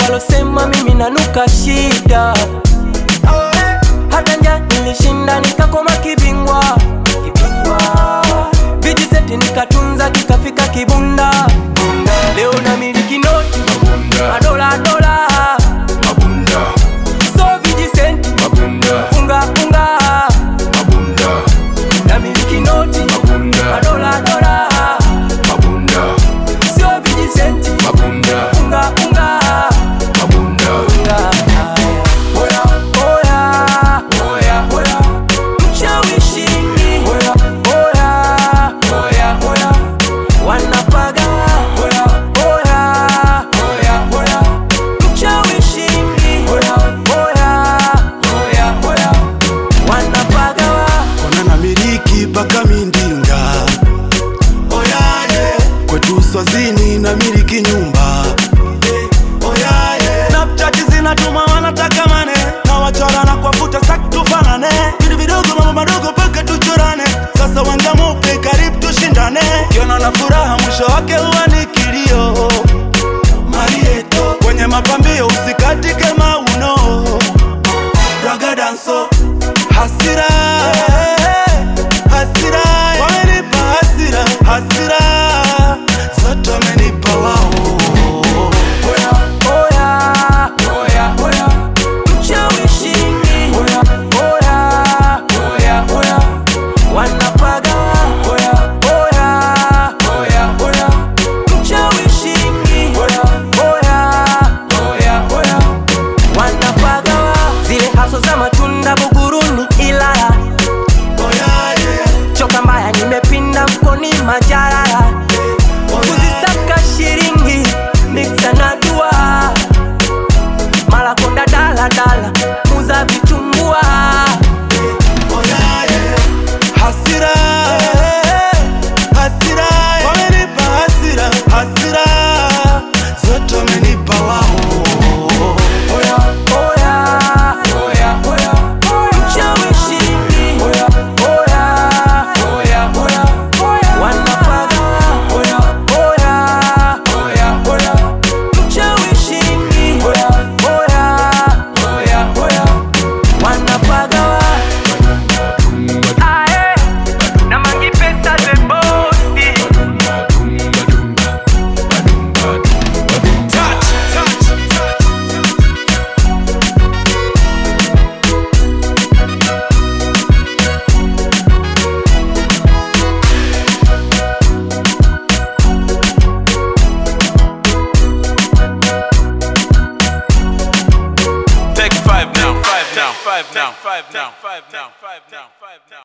walosema mimi nanuka shida hata nja nilishinda nikakoma kibingwa kibingwa vijiseti nikatunza kikafika kibunda leo na miliki noti madola dola so vijisenti unga unga na miliki noti madola dola sio vijisenti unga unga unga oya oya oya mshawishini oya oya oya wanapaga oya oya oya mshawishini oya oya oya wanapagawa Kona na miliki paka mindinga oyaye kwetu swazini na miliki nyumba oyaye Snapchat zinatuma wanataka mane na wachora na kuwafuta sak tufanane vitu vidogo mambo madogo paka tuchorane sasa wanja mupe karibu tushindane kiona na furaha mwisho wake huwa ni kilio marieto kwenye mapambio usikatike mauno raga danso hasira hasira wamenipa hasira hasira zote wamenipa wao oya oya oya mshawishini oya oya oya wanapaga oya oya oya mshawishini oya oya wanapaga zile haso za matunda buguruni Ilala oyaye choka mbaya nimepinda mkoni majarara kuzisaka shiringi miksa na dua mara konda daladala muza vitumbua oyaye hasira hasira wamenipa hasira hasira zote wamenipa wao oya oya oya mshawishini oya oya wanapaga oya oya mshawishini oya oya wanapaga ae na mangi pesa the bosi Take five now, five now, five now, five now, five now, five now, five now.